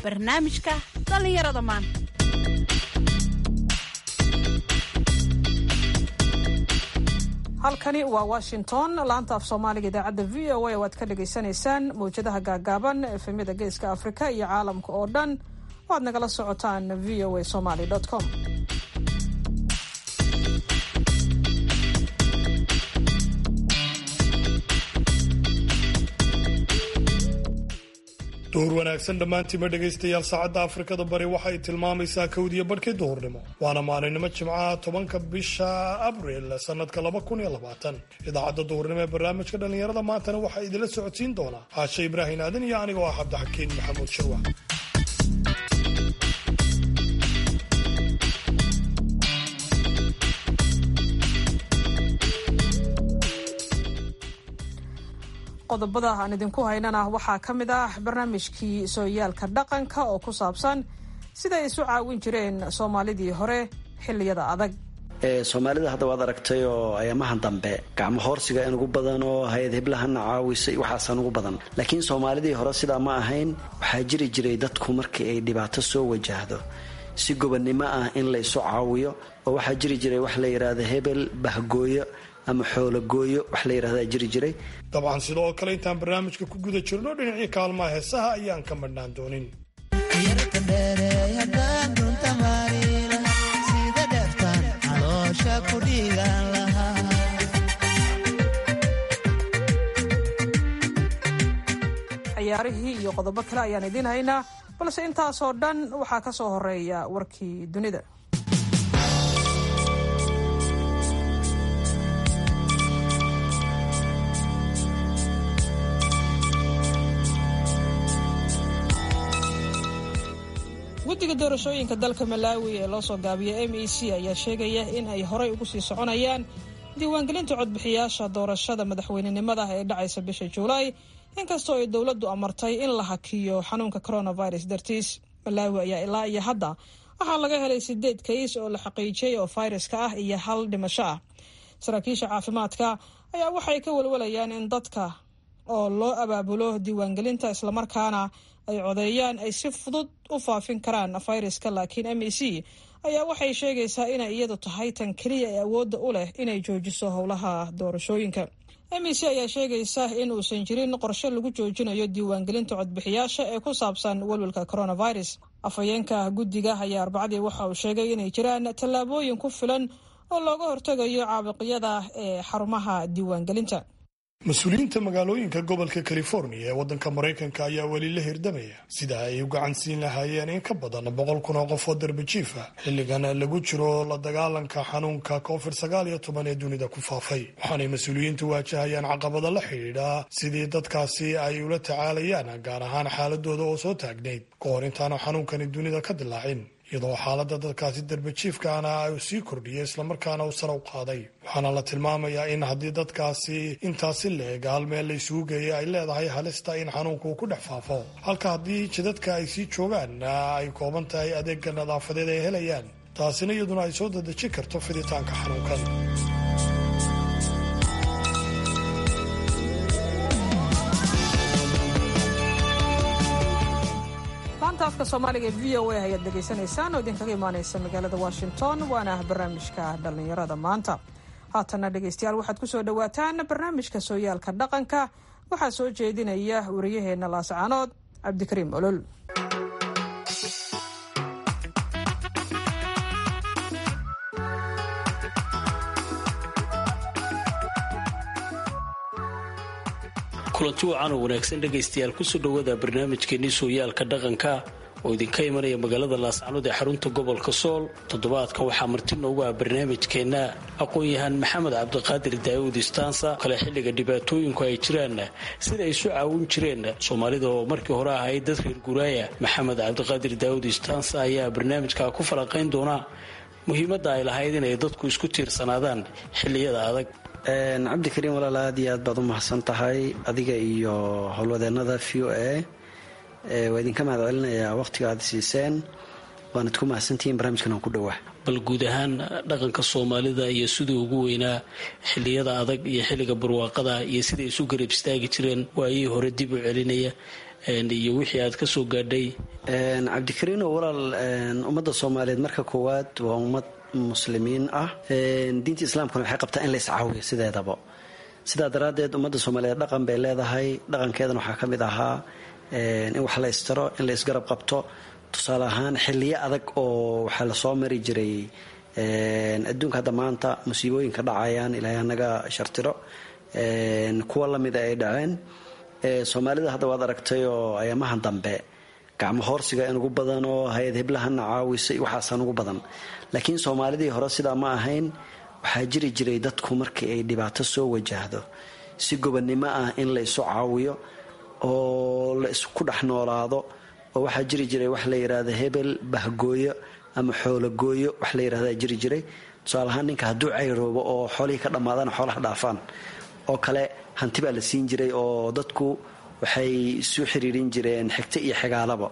barnaamijka dhallinyarada maanta halkani waa washington laanta af soomaaliga idaacadda v o a waad ka dhagaysanaysaan mawjadaha gaagaaban efemyada geeska afrika iyo caalamka oo dhan waad nagala socotaan v o a somaly com duhur wanaagsan dhammaantiima dhegaystayaal saacadda afrikada bari waxay tilmaamaysaa kowdiyo badhkii duhurnimo waana maalinimo jimcaha tobanka bisha abriil sannadka laba kun iyo labaatan idaacadda duhurnimo ee barnaamijka dhallinyarada maantana waxaa idinla socodsiin doonaa caashe ibraahim aadan iyo anigoo ah cabdixakiin maxamuud shirwa qodobada aan idinku haynana waxaa ka mid ah barnaamijkii sooyaalka dhaqanka oo ku saabsan siday isu caawin jireen soomaalidii hore xilliyada adag soomaalida hadda waad aragtay oo ayaamahan dambe gacmo hoorsiga in ugu badan oo hay-ad hiblahana caawisay waxaasaan ugu badan laakiin soomaalidii hore sidaa ma ahayn waxaa jiri jiray dadku markii ay dhibaato soo wajahdo si gobonnimo ah in la isu caawiyo oo waxaa jiri jiray wax la yidhaahda hebel bahgooyo ama xoologooyo wax la yidhahdaa jiri jiray dabcan sidoo kale intaan barnaamijka ku guda jirno dhinacii kaalmaha heesaha ayaan ka madhnaan doonin ciyaarihii iyo qodobo kale ayaan idiin haynaa balse intaasoo dhan waxaa ka soo horeeya warkii dunida guddiga doorashooyinka dalka malaawi ee loo soo gaabiyay m e c ayaa sheegaya in ay horay ugu sii soconayaan diiwaangelinta codbixiyaasha doorashada madaxweynenimada ee dhacaysa bisha juulaay inkastoo ay dowladdu amartay in la hakiyo xanuunka coronavirus dartiis malaawi ayaa ilaa iyo hadda waxaa laga helay sideed kays oo la xaqiijiyey oo fayraska ah iyo hal dhimasho ah saraakiisha caafimaadka ayaa waxay ka walwalayaan in dadka oo loo abaabulo diiwaangelinta islamarkaana ay codeeyaan ay si fudud u faafin karaan fayraska laakiin m e c ayaa waxay sheegaysaa inay iyadu tahay tan keliya ee awoodda u leh inay joojiso howlaha doorashooyinka m e c ayaa sheegaysa in uusan jirin qorshe lagu joojinayo diiwaangelinta codbixiyaasha ee ku saabsan welwelka coronavirus afhayeenka guddiga ayaa arbacadii waxa uu sheegay inay jiraan tallaabooyin ku filan oo looga hortegayo caabuqyada ee xarumaha diiwaangelinta mas-uuliyiinta magaalooyinka gobolka california ee waddanka maraykanka ayaa weli la hirdamaya sida ay u gacan siin lahaayeen in ka badan boqol kun oo qof oo darbajiif ah xilligan lagu jiro la dagaalanka xanuunka covid sagaal iyo toban ee dunida ku faafay waxaanay mas-uuliyiintu waajahayaan caqabada la xidhiidha sidii dadkaasi ay ula tacaalayaan gaar ahaan xaaladooda oo soo taagnayd ka hor intaanu xanuunkani dunida ka dilaacin iyadoo xaaladda dadkaasi darbajiifkaana ay sii kordhiyay islamarkaana uu sare u qaaday waxaana la tilmaamayaa in haddii dadkaasi intaasi la-eg hal meel la isugu geeyay ay leedahay halista in xanuunka uu ku dhex faafo halka haddii jidadka ay sii joogaan ay kooban tahay adeega nadaafadeed ay helayaan taasina iyaduna ay soo dadejin karto fiditaanka xanuunkan laanta afka soomaaliga ee v o a ayaad dhegaysanaysaan oo idinkaga imaanaysa magaalada washington waana ah barnaamijka dhallinyarada maanta haatana dhegaystayaal waxaad ku soo dhowaataan barnaamijka sooyaalka dhaqanka waxaa soo jeedinaya wariyaheenna laascaanood cabdikariim olol kulanti wacan oo wanaagsan dhegaystayaal kusoo dhowaada barnaamijkeenii sooyaalka dhaqanka oo idinka imanaya magaalada laascanood ee xarunta gobolka sool toddobaadkan waxaa marti noogu ah barnaamijkeenna aqoon-yahaan maxamed cabdiqaadir daawud istaansa kale xilliga dhibaatooyinku ay jiraan sida ay isu caawin jireen soomaalida oo markii hore ahayd dad reer guraaya maxamed cabdiqaadir daawud istaansa ayaa barnaamijka ku falanqayn doona muhiimadda ay lahayd inay dadku isku tiirsanaadaan xilliyada adag cabdikariim walaal aad iyo aad baad u mahadsan tahay adiga iyo howlwadeennada v o a waa idinka mahad celinayaa wakhtiga aad siiseen waanad ku mahadsantihiin barnaamijkan aan ku dhowaa bal guud ahaan dhaqanka soomaalida iyo siduu ugu weynaa xilliyada adag iyo xilliga barwaaqada iyo siday isu garab istaagi jireen waayihii hore dib u celinaya iyo wixii aad ka soo gaadhay cabdikariino walaal ummadda soomaaliyeed marka koowaad waa ummad muslimiin ah diinta islaamkuna waxay qabtaa in la iscaawiyo sideedaba sidaa daraaddeed ummadda soomaaliyeed dhaqan bay leedahay dhaqankeedana waxaa ka mid ahaa in wax la istaro in la isgarab qabto tusaale ahaan xiliyo adag oo waxaa lasoo mari jiray adduunka hadda maanta musiibooyinka dhacayaan ilaahay anaga shartiro kuwa lamida ay dhaceen soomaalida hadda waad aragtay oo ayaamahan dambe gacmo hoorsiga in ugu badan oo hay-ad hiblahana caawisay waxaasaan ugu badan laakiin soomaalidii hore sidaa ma ahayn waxaa jiri jiray dadku markii ay dhibaato soo wajahdo si gobonnimo ah in la isu caawiyo oo la isku dhex noolaado oo waxaa jiri jiray wax la yidhaahdo hebel bahgooyo ama xoologooyo wax la yidhahdaa jiri jiray tusaale ahaan ninka hadduu cayroobo oo xoolihii ka dhammaadana xoolaha dhaafaan oo kale hanti baa la siin jiray oo dadku waxay isu xiriirin jireen xigto iyo xigaalaba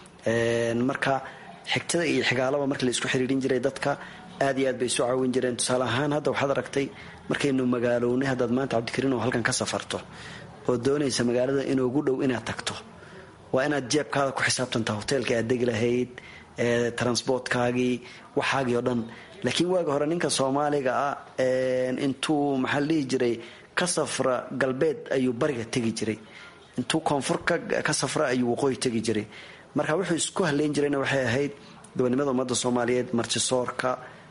marka xigtada iyo xigaalaba markii la isku xiriirin jiray dadka aad iyo aad bay isu caawin jireen tusaale ahaan hadda waxaad aragtay markaynu magaalownay haddaad maanta cabdikariin oo halkan ka safarto oo doonaysa magaalada inoogu dhow inaad tagto waa inaad jeebkaada ku xisaabtantaa hoteelka aad degi lahayd transportkaagii waxaagii oo dhan laakiin waaga hore ninka soomaaliga ah intuu maxaa la dhihi jiray ka safra galbeed ayuu bariga tegi jiray intuu koonfur ka safra ayuu waqooyi tegi jiray marka wuxuu isku haleyn jirayna waxay ahayd gobonimada ummadda soomaaliyeed martisoorka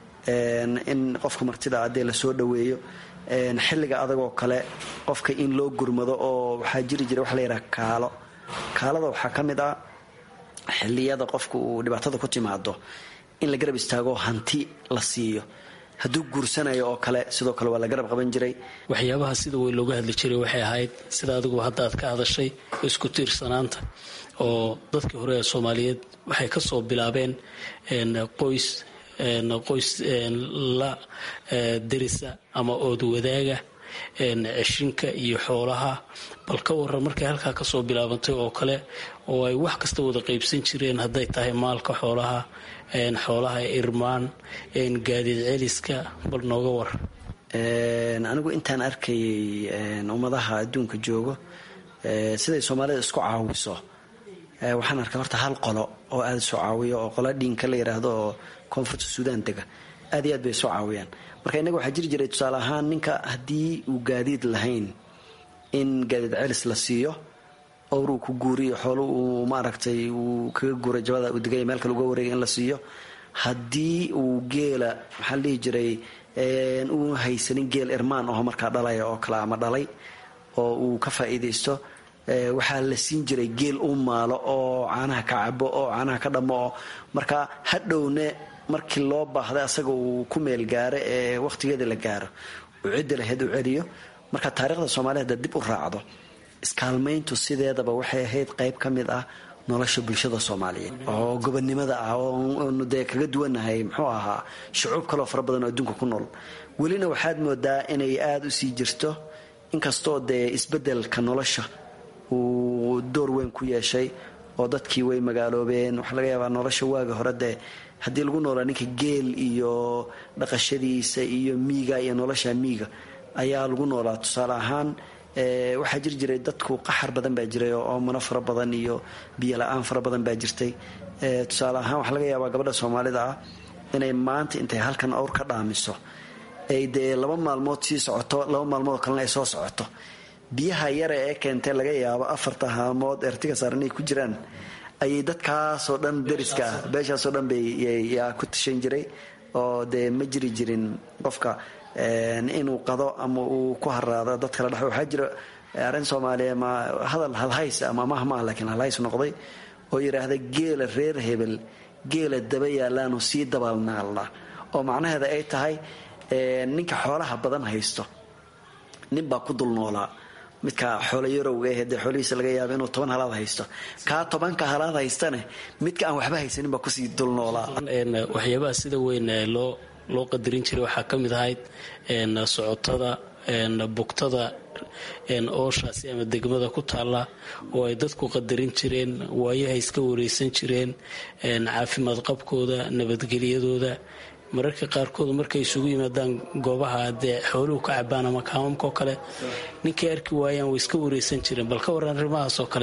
in qofka martida adee lasoo dhaweeyo xilliga adagoo kale qofka in loo gurmado oo waxaa jiri jiray waxa la yidhaha kaalo kaalada waxaa ka mid ah xilliyada qofka uu dhibaatada ku timaado in la garab istaago hanti la siiyo hadduu guursanayo oo kale sidoo kale waa la garab qaban jiray waxyaabaha sida weyn looga hadli jiray waxay ahayd sida adigu hadda aad ka hadashay isku tiirsanaanta oo dadkii hore ee soomaaliyeed waxay ka soo bilaabeen qoys qoys la derisa ama ood wadaaga ceshinka iyo xoolaha bal ka waran markay halkaa kasoo bilaabantay oo kale oo ay wax kasta wada qaybsan jireen hadday tahay maalka xoolaha xoolaha irmaan gaadiid celiska bal nooga war anigu intaan arkayay ummadaha adduunka joogo siday soomaalida isku caawiso waxaan arkay horta hal qolo oo aada isu caawiyo oo qola dhiinka la yidhaahdo oo koonfurta suudaan dega aad iyo aad bay isu caawiyaan marka innaga waxaa jiri jiray tusaale ahaan ninka haddii uu gaadiid lahayn in gaadiid celis la siiyo owr uu ku guuriyo xoolo uu maaragtay uu kaga guuray jabada uu degaya meel kale uga wareegay in la siiyo haddii uu geela maxaa la dhihi jiray uu haysanin geel irmaan aho markaa dhalaya oo kale ama dhalay oo uu ka faa'iidaysto waxaa la siin jiray geel u maalo oo caanaha ka cabo oo caanaha ka dhammo oo marka hadhowne markii loo baahday asaga uu ku meel gaaro ee wakhtigeeda la gaaro uu ciddi lahayd u celiyo marka taariikhda soomaliya hadda dib u raacdo iskaalmayntu sideedaba waxay ahayd qayb ka mid ah nolosha bulshada soomaaliyeed oo gobonnimada ah oonu dee kaga duwannahay muxuu ahaa shucuub kaloo fara badan oo adduunka ku nool welina waxaad moodaa inay aada u sii jirto inkastoo dee isbeddelka nolosha uu door weyn ku yeeshay oo dadkii way magaaloobeen waxaa laga yaabaa nolosha waaga hore dee haddii lagu noolaa ninka geel iyo dhaqashadiisa iyo miiga iyo nolosha miiga ayaa lagu noolaa tusaale ahaan waxaa jiri jiray dadku qaxar badan baa jiray oo mano fara badan iyo biyo la-aan fara badan baa jirtay tusaale ahaan waxaa laga yaabaa gabadha soomaalida ah inay maanta intay halkan awr ka dhaamiso ay dee laba maalmood sii socoto laba maalmood kalena ay soo socoto biyaha yare ee keentay laga yaabo afarta haamood ertiga saaran ay ku jiraan ayay dadkaasoo dhan dariska ah beeshaasoo dhan bayyaa ku tashan jiray oo dee ma jiri jirin qofka inuu qado ama uu ku haraado dad kala dhex waxaa jira arrin soomaaliya ma hadal halhays ama mahmaa laakiin halhays noqday oo yidhaahda geela reer hebel geela daba yaalaanu sii dabaalnaalna oo macnaheeda ay tahay ninka xoolaha badan haysto nin baa ku dul noolaa midka xoolo yarowga eh dee xoolihiisa laga yaaba inuu toban halaad haysto kaa tobanka halaad haystane midka aan waxba haysanin baa kusii dul noolaa waxyaabaha sida weyn loo loo qadarin jiray waxaa ka mid ahayd socotada bugtada ooshaasi ama degmada ku taalla oo ay dadku qadarin jireen waayaha iska wareysan jireen caafimaad qabkooda nabadgelyadooda mararka qaarkood markay isugu yimaadaan goobaha dee xooluhu ka cabaan ama kaamamka oo kale ninkay arki waayaan way iska wareysan jireen bal ka waran arrimahaas oo kale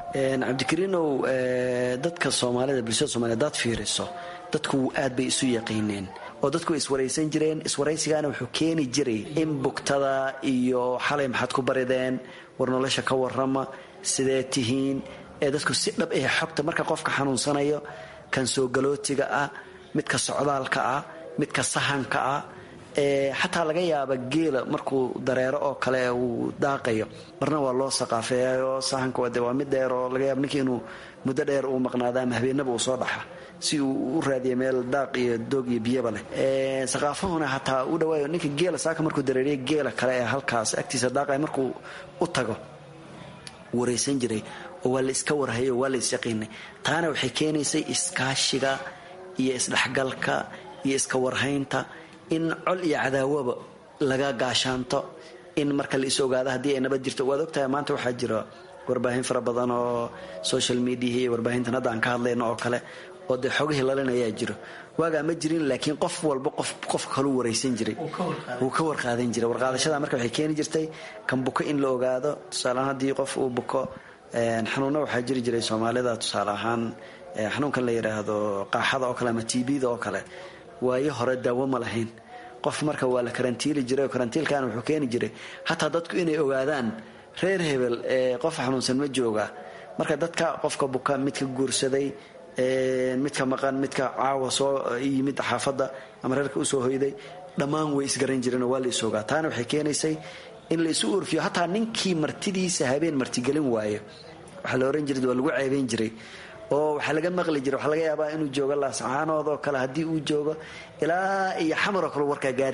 cabdikariinow dadka soomaalida bulshada somaliyed hadaad fiiriso dadku aad bay isu yaqiineen oo dadku way iswaraysan jireen iswaraysigaana wuxuu keeni jiray in bugtada iyo xalay maxaad ku barideen war nolosha ka warrama sidee tihiin ee dadku si dhab ah xogta marka qofka xanuunsanayo kan soo galootiga ah midka socdaalka ah midka sahanka ah xataa laga yaaba geela markuu dareero oo kale uu daaqayo marna waa loo saqaafeeyaoo sahanka de waa mid dheer oo laga yaaba ninka inuu muddo dheer uu maqnaado ama habeenaba uu soo dhaxa si uu u raadiya meel daaq iyo doog iyo biyaba leh saqaafahuna hataa u dhawaayo ninka geela saaka markuu dareeriya geela kale ee halkaas agtiisa daaqaya markuu u tago waraysan jiray oo waa la iska warhayo waa la isyaqiinay taana waxay keenaysay iskaashiga iyo isdhexgalka iyo iska warhaynta in col iyo cadaawaba laga gaashaanto in marka la is ogaado haddii ay nabad jirto waad ogtahay maanta waxaa jira warbaahin fara badan oo social mediaha iyo warbaahintan hadda aan ka hadlayno oo kale oo dee xogihii lalinayaa jiro waagaa ma jirin laakiin qof walba qof qof kaluu waraysan jiray wuu ka warqaadan jiray warqaadashada marka waxay keeni jirtay kan buko in la ogaado tusaaleahaan haddii qof uu buko xanuunna waxaa jiri jiray soomaalida tusaale ahaan xanuunkan la yidhaahdo qaaxada oo kale ama tbda oo kale waayo hore daawo ma lahayn qof marka waa la karantiili jiray oo karantiilkaana wuxuu keeni jiray hataa dadku inay ogaadaan reer hebel ee qof xanuunsan ma jooga marka dadka qofka buka midka guursaday midka maqan midka caawa soo yimid xaafadda ama reerka usoo hoyday dhammaan way isgaran jireen oo waa la is ogaa taana waxay keenaysay in la isu urfiyo hataa ninkii martidiisa habeen martigelin waayo waxaa la ohan jiray waa lagu ceebeyn jiray oo waxaa laga maqli jiray waxaa laga yaabaa inuu joogo laascaanood oo kale haddii uu joogo ilaa iyo xamar oo kale warkaa gaari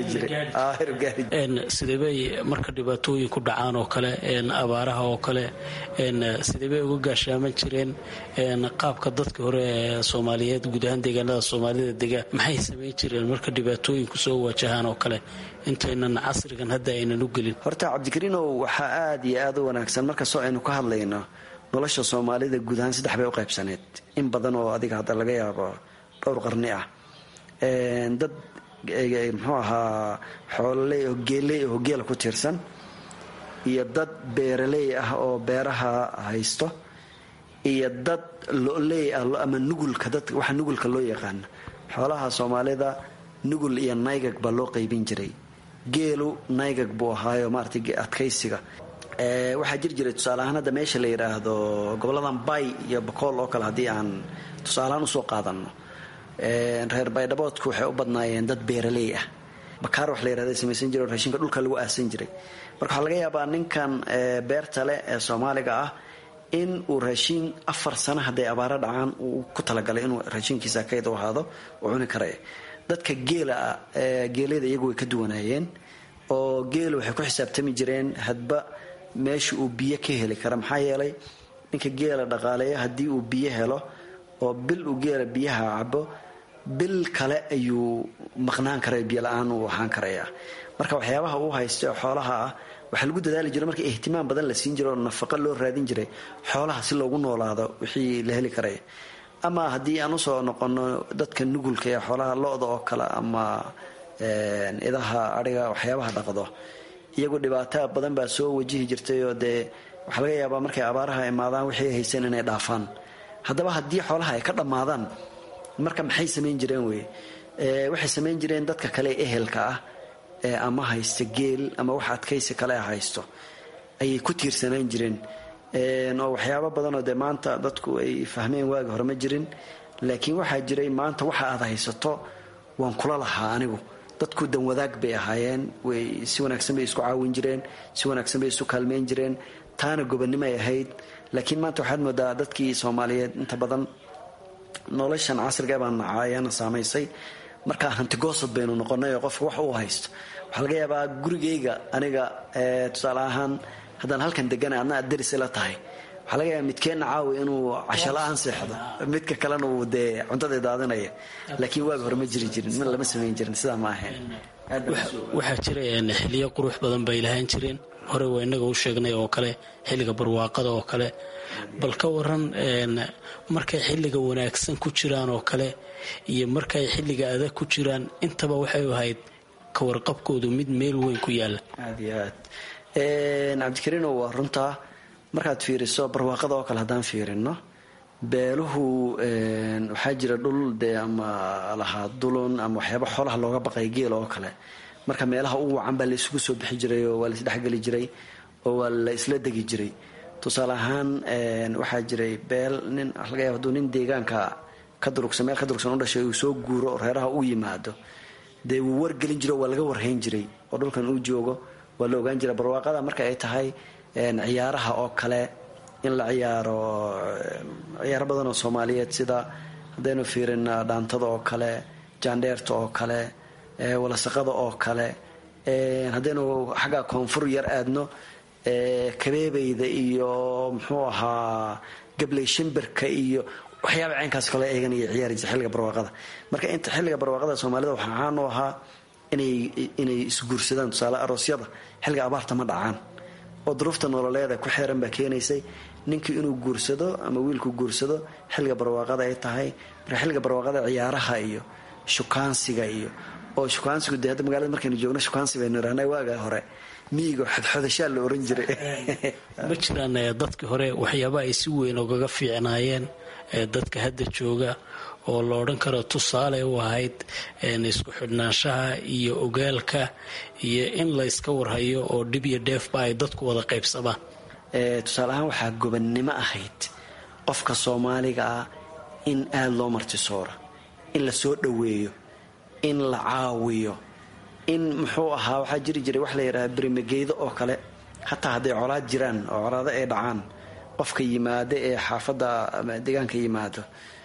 jiray sidebay marka dhibaatooyin ku dhacaan oo kale abaaraha oo kale sidebay uga gaashaaman jireen qaabka dadka hore ee soomaaliyeed guud ahaan deegaanada soomaalida dega maxay samayn jireen marka dhibaatooyinku soo wajahaan oo kale intaynan casrigan hadda aynan u gelin horta cabdikariinow waxaa aad iyo aad u wanaagsan markastoo aynu ka hadlayno nolosha soomaalida guud ahaan saddex bay u qaybsaneed in badan oo adiga hadda laga yaabo dhowr qarni ah dad muxuu ahaa xoololey oo geeley oo geela ku tiirsan iyo dad beeraley ah oo beeraha haysto iyo dad loley ah ama nugulka dad waxa nugulka loo yaqaano xoolaha soomaalida nugul iyo naygag baa loo qaybin jiray geelu naygag buu ahaayo maarata adkaysiga waxaa jiri jiray tusaaleahaan hadda meesha la yidhaahdo goboladan bay iyo bakool oo kale haddii aan tusaalehaan usoo qaadano reer baydhaboodku waxay u badnaayeen dad beeraley ah bakaar wax la yirahda samaysan jiray oo raashinka dhulka lagu aasan jiray marka waxaa laga yaabaa ninkan beerta leh ee soomaaliga ah in uu raashiin afar sano hadday abaaro dhacaan uu ku talagalay inuu raashinkiisa kayd u ahaado uu cuni karaya dadka geela geelada iyagu way ka duwanaayeen oo geela waxay ku xisaabtami jireen hadba meesha uu biyo ka heli kara maxaa yeelay ninka geela dhaqaaleeya haddii uu biyo helo oo bil uu geela biyaha cabo bil kale ayuu maqnaan karaya biyo la-aan uu ahaan karayaa marka waxyaabaha uu haysta xoolaha ah waxaa lagu dadaali jiro marka ihtimaam badan la siin jiro oo nafaqo loo raadin jiray xoolaha si loogu noolaado wixii la heli karaya ama haddii aan usoo noqono dadka nugulka ee xoolaha lo-da oo kale ama idaha adhiga waxyaabaha dhaqdo iyagu dhibaato badan baa soo wajihi jirtay oo dee waxaa laga yaabaa markay abaaraha imaadaan wixii haysan inay dhaafaan haddaba haddii xoolaha ay ka dhammaadaan marka maxay samayn jireen wey waxay samayn jireen dadka kale ehelka ah ee ama haysta geel ama wax adkaysi kale a haysto ayay ku tiirsanaan jireen oo waxyaabo badanoo dee maanta dadku ay fahmeen waagi hore ma jirin laakiin waxaa jiray maanta waxa aad haysato waan kula lahaa anigu dadku danwadaag bay ahaayeen way si wanaagsan bay isku caawin jireen si wanaagsan bay isu kaalmeyn jireen taana gobonnimoay ahayd laakiin maanta waxaad moodaa dadkii soomaaliyeed inta badan noloshan casriga baan nacaa ayaana saamaysay markaa hantigoosad baynu noqonay oo qofka wax uu haysto waxaa laga yaabaa gurigayga aniga tusaale ahaan haddaan halkan degana adna aad daris ila tahay waxaa laga yaaba midkeenna caawi inuu casho la-aan seexdo midka kalena uu dee cuntada daadinaya laakiin waagi hore ma jiri jirin lama samayn jirin sidaa ma ahayn waxaa jira xiliyo qurux badan bay lahaan jireen hore waa inaga u sheegnay oo kale xilliga barwaaqada oo kale bal ka waran markay xilliga wanaagsan ku jiraan oo kale iyo markay xilliga adag ku jiraan intaba waxay ahayd kawarqabkoodu mid meel weyn ku yaala aad iyo aad cabdikariino waa runtaa markaad fiiriso barwaaqada oo kale haddaan fiirino beeluhu waxaa jira dhul dee ama lahaa dulun ama waxyaaba xoolaha looga baqay geel oo kale marka meelaha ugu wacan baa la isugu soo bixi jiray oo waa la isdhexgeli jiray oo waa la isla degi jiray tusaale ahaan waxaa jiray beel nin laga yaaba haduu nin deegaanka ka durugsan meel ka durugsan u dhashay uu soo guuro oo reeraha u yimaado dee wuu wargelin jiro waa laga warhayn jiray oo dhulkan uu joogo waa la ogaan jira barwaaqada marka ay tahay ciyaaraha oo kale in la ciyaaro ciyaaro badan oo soomaaliyeed sida haddaynu fiirin dhaantada oo kale jaandheerta oo kale walasaqada oo kale haddaynu xagga koonfur yar aadno kabeebeyda iyo muxuu ahaa gabley shimbirka iyo waxyaaba caynkaas kale eegan iyo ciyaari jira xilliga barwaaqada marka inta xilliga barwaaqada soomaalida waxaa caan u ahaa inay inay isguursadaan tusaale aroosyada xilliga abaarta ma dhacaan oo duruufta nololeeda ku xeeran baa keenaysay ninkii inuu guursado ama wiilku guursado xilliga barwaaqada ay tahay marka xilliga barwaaqada ciyaaraha iyo shukaansiga iyo oo shukaansigu dee hadda magaalada markaynu joogno shukaansi baynu irahna waaga hore miyiga xodxodashaa la oran jiray ma jiraan dadkii hore waxyaaba ay si weyn ogaga fiicnaayeen dadka hadda jooga oo la odhan karo tusaale u ahayd isku xidhnaanshaha iyo ogaalka iyo in la yska warhayo oo dhib iyo dheefba ay dadku wada qaybsamaan tusaale ahaan waxaa gobannimo ahayd qofka soomaaliga ah in aada loo martisooro in la soo dhoweeyo in la caawiyo in muxuu ahaa waxaa jiri jiray wax la yidhaha berimageydo oo kale hataa hadday colaad jiraan oo colaado ay dhacaan qofka yimaado ee xaafadda deegaanka yimaado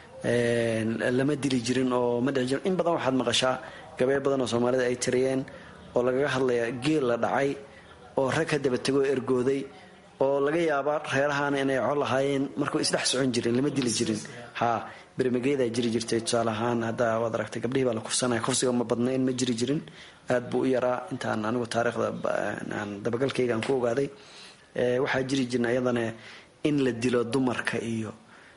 lama dili jirin oo ma dhici jirin in badan waxaad maqashaa gabee badan oo soomaalida ay tiriyeen oo lagaga hadlaya geel la dhacay oo rag ka daba tegoo ergooday oo laga yaaba reerahaana inay col lahaayeen markuu isdhex socon jirin lama dili jirin ha bermageedaa jiri jirtay tusaale ahaan hadda waad aragtay gabdhihii baa la kufsanaya kufsiga ma badnayn ma jiri jirin aad buu u yaraa intaan anigu taariikhda dabagalkayga aan ku ogaaday waxaa jiri jirna iyadana in la dilo dumarka iyo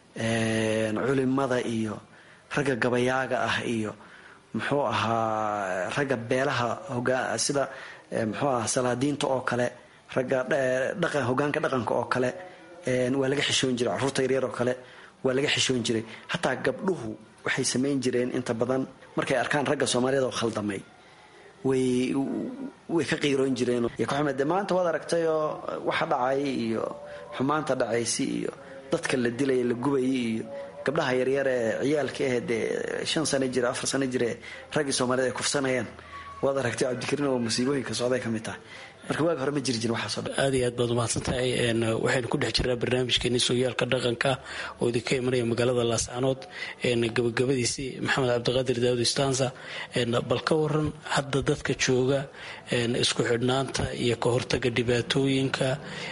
culimada iyo ragga gabayaaga ah iyo muxuu ahaa ragga beelaha hogaa sida muxuu ahaa salaadiinta oo kale ragga dhaqan hogaanka dhaqanka oo kale waa laga xishoon jiray carruurta yaryar oo kale waa laga xishoon jiray hataa gabdhuhu waxay samayn jireen inta badan markay arkaan ragga soomaaliyada oo khaldamay way way ka qiiroon jireen de maanta waad aragtayoo waxa dhacay iyo xumaanta dhacaysi iyo dadka la dilaya la gubayay iyo gabdhaha yaryar ee ciyaalka ah dee shan sano jira afar sano jire raggii soomaaliyed ay kufsanayaan waad aragtay cabdikariin oo musiibooyinka socday ka mid tahay marka waagi hore ma jiri jirin waxaaso dhan aad iyo aad baad umahadsan tahay waxaynu ku dhex jirnaa barnaamijkeeni sooyaalka dhaqanka oo idinka imanaya magaalada laascanood gabagabadiisii maxamed cabdiqaadir daawud istanza bal ka waran hadda dadka jooga isku xidhnaanta iyo ka hortaga dhibaatooyinka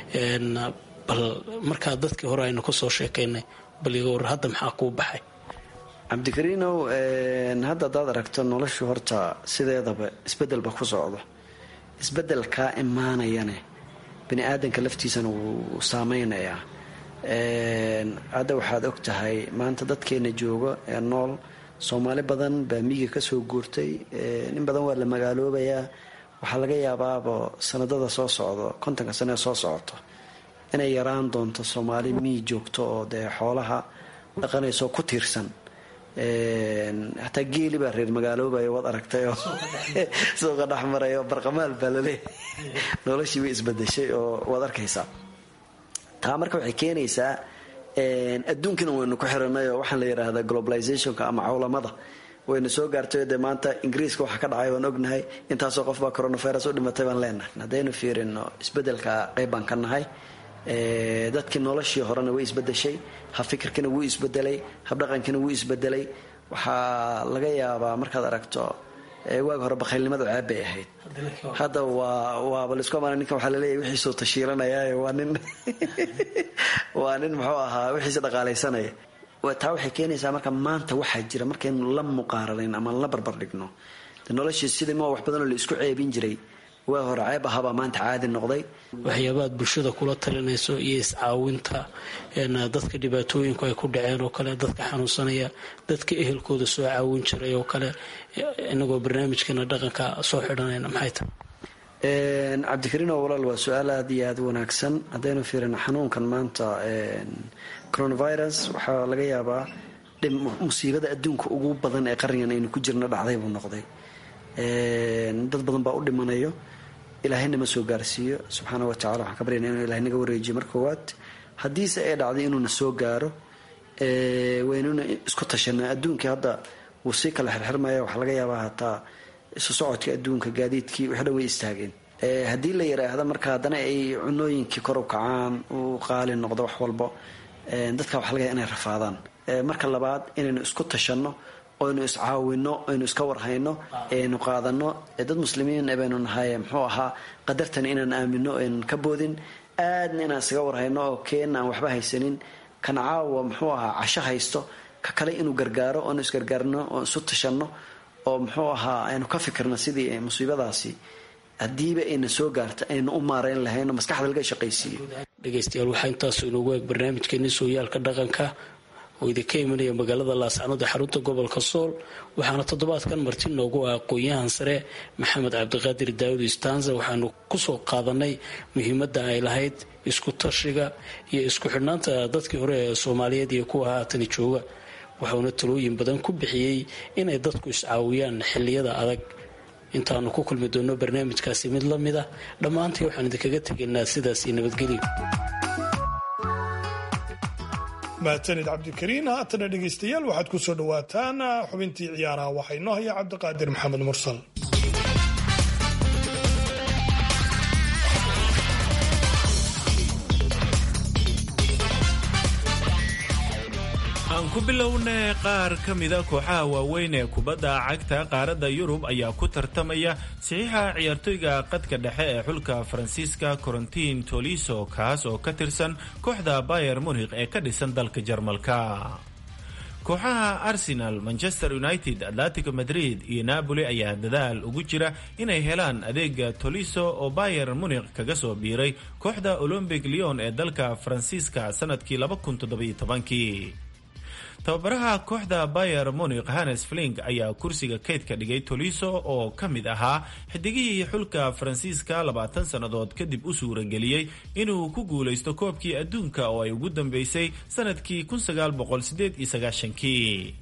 bal markaa dadkii hore aynu ka soo sheekaynay bal iga war hadda maxaa kuu baxay cabdikariinow hadda hadaad aragto noloshu horta sideedaba isbedelba ku socdo isbedelkaa imaanayane bani aadanka laftiisana wuu saameynayaa hadda waxaad og tahay maanta dadkeena jooga ee nool soomaali badan baa miyiga kasoo guurtay in badan waa la magaaloobayaa waxaa laga yaabaaba sanadada soo socdo kontonka sane soo socoto inay yaraan doonto soomaali miyi joogto oo dee xoolaha dhaqanayso ku tiirsan hataa geeli baa reer magaaloobaya waad aragtay oo suuqa dhexmaray oo barqamaal baa laleeyahay noloshii way isbadeshay oo waad arkaysaa taa marka waxay keenaysaa adduunkana waynu ku xiranay oo waxaan la yidhaahdaa globalizationka ama cawlamada waynu soo gaartay dee maanta ingiriiska waxa ka dhacay waan ognahay intaasoo qof baa coronavirus u dhimatay baan leenahay haddaynu fiirino isbedelka qayb baan ka nahay dadkii noloshii horena way isbedeshay habfikirkina wuu isbedelay habdhaqankina wuu isbedelay waxaa laga yaabaa markaad aragto waagi hore bakhaylnimadu ceeb bay ahayd hadda waa waaba laisku amaana ninkan waxaa laleeyahy wixiisuu tashiilanaya waa nin waa nin muxuu ahaa wixiisa dhaqaalaysanaya taa waxay keenaysaa marka maanta waxaa jira markaynu la muqaaranayn ama la barbar dhigno noloshii sidii ma wax badanoo la isku ceebin jiray waa hore ceeb ahaabaa maanta caadi noqday waxyaabaad bulshada kula talinayso iyo iscaawinta dadka dhibaatooyinku ay ku dhaceen oo kale dadka xanuunsanaya dadka ehelkooda soo caawin jiray oo kale inagoo barnaamijkeena dhaqanka soo xidhanayna maxay tahay cabdikariin oo walaal waa su-aal aada iyo aada u wanaagsan haddaynu fiirino xanuunkan maanta coronavirus waxaa laga yaabaa musiibada adduunka ugu badan ee qarnigan aynu ku jirna dhacday buu noqday dad badan baa u dhimanayo ilaahayna ma soo gaarsiiyo subxaana wa tacala waxaan ka baryana inuu ilahay naga wareejiyo mar koowaad haddiise ay dhacday inuuna soo gaaro waynuna isku tashanaa adduunkii hadda wuu sii kala xirxirmaya waxaa laga yaabaa hataa isu socodka adduunka gaadiidkii wixi dhan way istaageen haddii la yiraahda marka haddana ay cunooyinkii kor u kacaan uu qaali noqdo wax walbo dadka waxa laga yaaba inay rafaadaan marka labaad inaynu isku tashanno oynu iscaawino oynu iska warhayno aynu qaadano dad muslimiin baynu nahay muxuu ahaa qadartan inaan aamino aynan ka boodin aadna inaan isaga warhayno oo keenna aan waxba haysanin kan caawa muxuu ahaa casho haysto ka kale inuu gargaaro oonu isgargaarno oon isu tashanno oo muxuu ahaa aynu ka fikirno sidii musiibadaasi haddiiba ayna soo gaarta aynu u maarayn lahayn oo maskaxda laga shaqaysiiyo dhegaystayaal waxaa intaasu inoogu eeg barnaamijkeeni sooyaalka dhaqanka oo idinka imanaya magaalada laascanood ee xarunta gobolka sool waxaana toddobaadkan marti noogu ah aqoon-yahan sare maxamed cabdiqaadir daawud istanza waxaanu kusoo qaadanay muhiimadda ay lahayd isku tashiga iyo isku xidhnaanta dadkii hore ee soomaaliyeed iyo kuwa haatani jooga waxauna talooyin badan ku bixiyey inay dadku iscaawiyaan xilliyada adag intaanu ku kulmi doonno barnaamijkaasi mid la mid ah dhammaantii waxaan idinkaga tegaynaa sidaasi nabadgelyo mahadsanid cabdikariin haatana dhegaystayaal waxaad ku soo dhowaataan xubintii ciyaaraha waxaa inoo haya cabdiqaadir maxamed mursal aan ku bilownay qaar ka mida kooxaha waaweyn ee kubadda cagta qaaradda yurub ayaa ku tartamaya saxiixa ciyaartoyga qadka dhexe ee xulka faransiiska corentin toliso kaas oo ka tirsan kooxda bayer munikh ee ka dhisan dalka jarmalka kooxaha arsenal manchester united atletico madrid iyo napoli ayaa dadaal ugu jira inay helaan adeega toliso oo bayer munikh kaga soo biiray kooxda olombic leon ee dalka faransiiska sanadkii kii tababaraha kooxda bayer munikh hannes flink ayaa kursiga kaydka dhigay toliso oo ka mid ahaa xidigihii xulka faransiiska labaatan sannadood kadib u suurageliyey inuu ku guulaysto koobkii adduunka oo ay ugu dambeysay sanadkii kii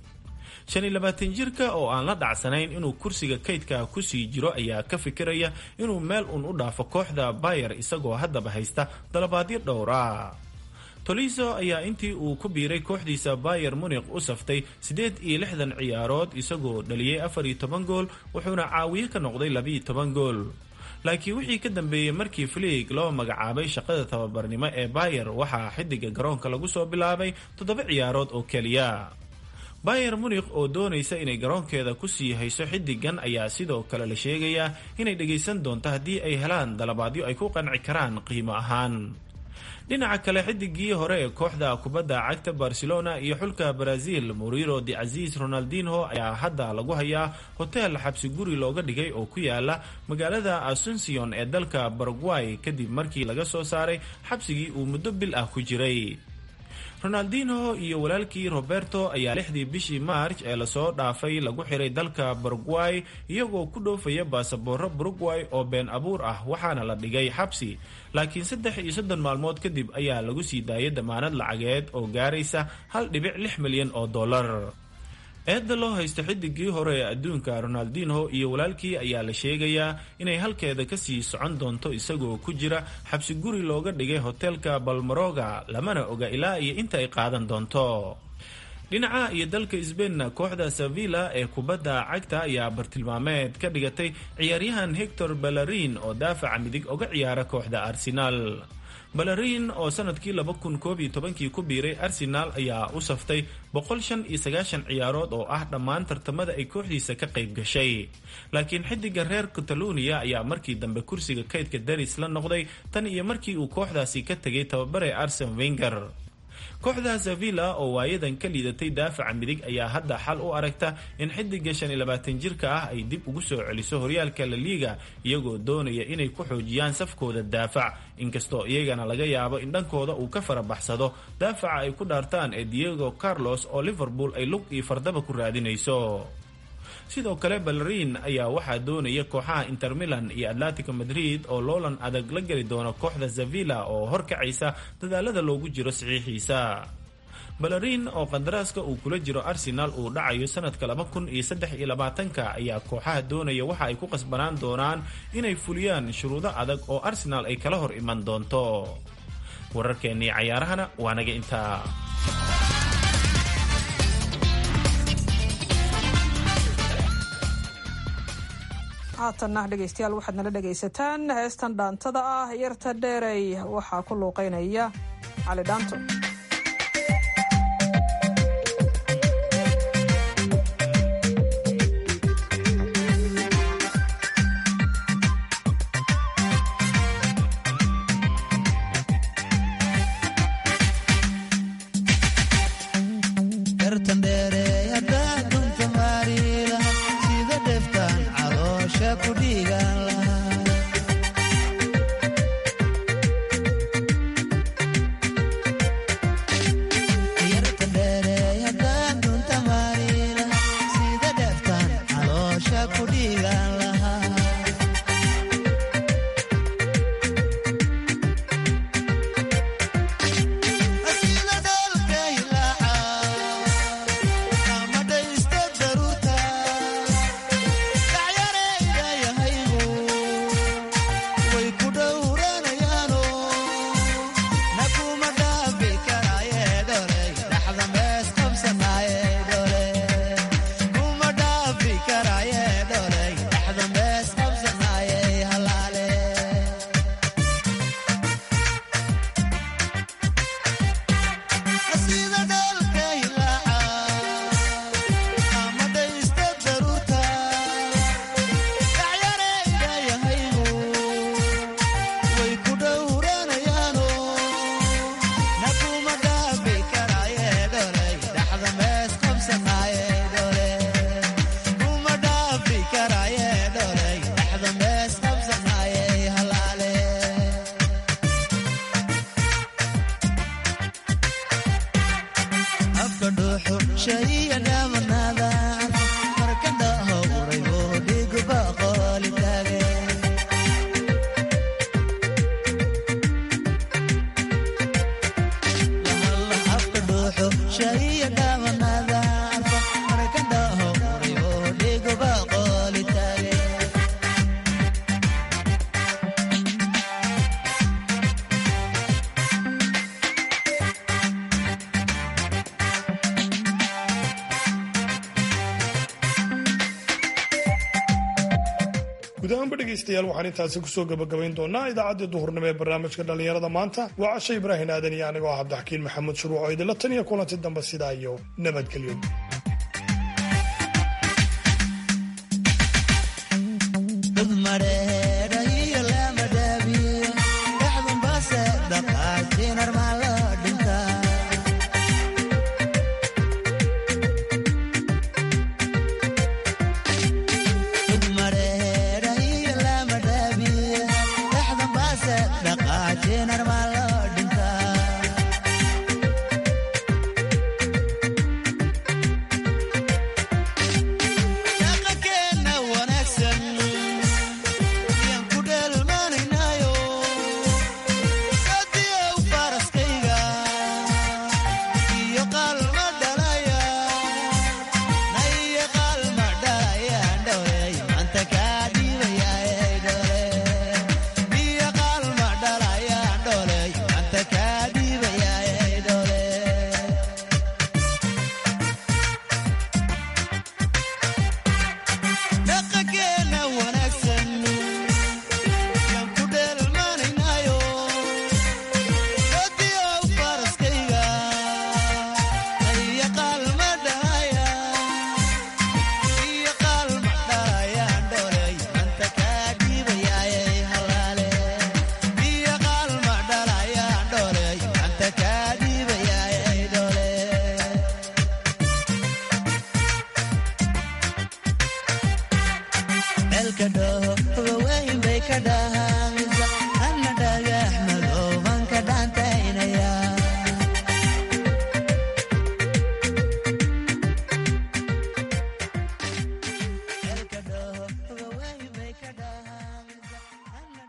jirka oo aan la dhacsanayn inuu kursiga kaydka kusii jiro ayaa ka fikiraya inuu meel uun u dhaafo kooxda bayer isagoo haddaba haysta dalabaadyo dhowra toliso ayaa intii uu ku biiray kooxdiisa bayer munikh u saftay siddeed iyo lixdan ciyaarood isagoo dhaliyey afar iyo toban gool wuxuuna caawiye ka noqday labiiyo toban gool laakiin wixii ka dambeeyey markii fliig loo magacaabay shaqada tababarnimo ee bayer waxaa xidiga garoonka lagu soo bilaabay toddoba ciyaarood oo keliya bayer munikh oo doonaysa inay garoonkeeda kusii hayso xidigan ayaa sidoo kale la sheegayaa inay dhagaysan doonto haddii ay helaan dalabaadyo ay ku qanci karaan qiimo ahaan dhinaca kale xidigii hore ee kooxda kubadda cagta barcelona iyo xulka brazil muriro de casiis ronaldinho ayaa hadda lagu hayaa hotel xabsi guri looga dhigay oo ku yaala magaalada asuncion ee dalka baragway kadib markii laga soo saaray xabsigii uu muddo bil ah ku jiray ronaldinho iyo walaalkii roberto ayaa lixdii bishii march ee lasoo dhaafay lagu xiray dalka baragway iyagoo ku dhoofaya baasabooro baragway oo been abuur ah waxaana la dhigay xabsi laakiin saddex iyo soddon maalmood kadib ayaa lagu sii daayay damaanad lacageed oo gaaraysa hal dhibic lix milyan oo dollar eedda loo haysta xidigii hore ee adduunka ronaldinho iyo walaalkii ayaa la sheegayaa inay halkeeda kasii socon doonto isagoo ku jira xabsi guri looga dhigay hotelka balmaroga lamana oga ilaa iyo inta ay qaadan doonto dhinaca iyo dalka sbainna kooxda sevilla ee kubadda cagta ayaa bartilmaameed ka dhigatay ciyaaryahan hector balarin oo daafaca midig oga ciyaara kooxda arsenal balarin oo sanadkii kii ku biiray arsenal ayaa u saftay ciyaarood oo ah dhammaan tartamada ay kooxdiisa ka qayb gashay laakiin xidiga reer catalonia ayaa markii dambe kursiga kaydka daris la noqday tan iyo markii uu kooxdaasi ka tegay tababare arsen wenger kooxda sevilla oo waayadan ka liidatay daafaca midig ayaa hadda xal u aragta in xidiga jirka ah ay dib ugu soo celiso horyaalka la liiga iyagoo doonaya inay ku xoojiyaan safkooda daafac inkastoo iyagana laga yaabo in dhankooda uu ka farabaxsado daafaca ay ku dhaartaan ee diego carlos oo liverpool ay lug iyo fardaba ku raadinayso sidoo kale ballerin ayaa waxaa doonaya kooxaha inter milan iyo atletico madrid oo loolan adag la geli doona kooxda zavilla oo horkacaysa dadaalada loogu jiro saxiixiisa ballerin oo qandaraaska uu kula jiro arsenal uu dhacayo sanadka laba kun iyo saddex iyo labaatanka ayaa kooxaha doonaya waxa ay ku qasbanaan doonaan inay fuliyaan shuruudo adag oo arsenal ay kala hor iman doonto wararkeennii cayaarahana waa naga intaa haatanna dhegaystayaal waxaad nala dhegaysataan heestan dhaantada ah yarta dheerey waxaa ku luuqeynaya cali dhaanto guud ahaanba dhegaystayaal waxaan intaasi kusoo gabagabayn doonaa idaacaddii duhurnimo ee barnaamijka dhallinyarada maanta waa cashe ibraahin aadan iyo anigoo ah cabdixakiin maxamuud shuruuc oo idinla tan iyo kulanti dambe sidaa iyo nabadgelyo